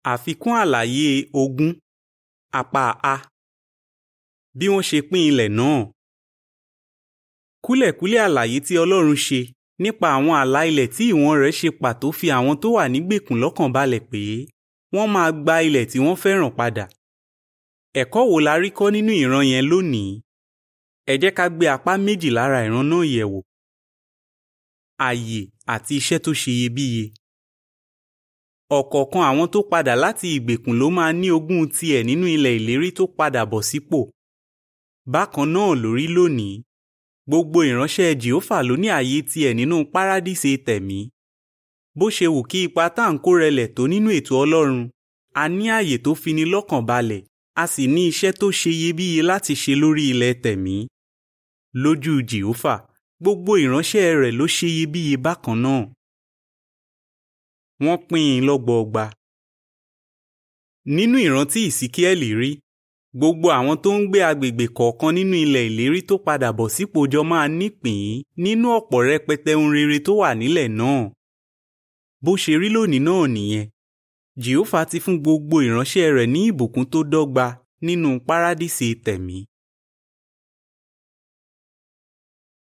Àfikún àlàyé ogún apá A bí wọ́n ṣe pín ilẹ̀ náà. Kúlẹ̀kúlẹ̀ àlàyé tí Ọlọ́run ṣe nípa àwọn ààlà ilẹ̀ tí ìwọ̀n rẹ̀ ṣe pàtó fi àwọn tó wà nígbèkùn lọ́kàn balẹ̀ pé wọ́n máa gba ilẹ̀ tí wọ́n fẹ́ràn padà. Ẹ̀kọ́ wo la rí kọ́ nínú ìran yẹn lónìí? Ẹ jẹ́ ká gbé apá méjì lára ìran náà yẹ̀ wò. Ààyè àti iṣẹ́ tó ṣe iyebíye. Ọ̀kọ̀ọ̀kan àwọn tó padà láti ìgbèkùn ló máa ní ogún tiẹ̀ nínú ilẹ̀ ìlérí tó padà bọ̀ sípò. Bákan náà ló rí lónìí. Gbogbo ìránṣẹ́ Jèhófà ló ní ààyè tiẹ̀ nínú párádísè tẹ̀mí. Bó ṣe wù kí ipa tá à ń kó rẹlẹ̀ tó nínú ètò Ọlọ́run, a ní ààyè tó fini lọ́kàn balẹ̀, a sì ní iṣẹ́ tó ṣe iyebíye láti ṣe lórí ilẹ̀ tẹ̀mí. Lójú Jèhófà, gbogbo ìránṣẹ́ rẹ̀ ló ṣe iyebíye bákan náà. Wọ́n pín in lọ́gbọọgba. Nínú ìrántí Ìsíkíẹ́lì rí, gbogbo àwọn tó ń gbé agbègbè kọ̀ọ̀kan nínú ilẹ̀ ìlérí tó padà bọ̀ sípò jọ máa nípìn nínú ọ̀pọ̀ rẹpẹtẹ ohun rere tó wà nílẹ̀ náà. Bó ṣe rí lónìí náà nìyẹn. Jèhófà ti fún gbogbo ìránṣẹ́ rẹ̀ ní ìbùkún tó dọ́gba nínú párádísè tẹ̀mí.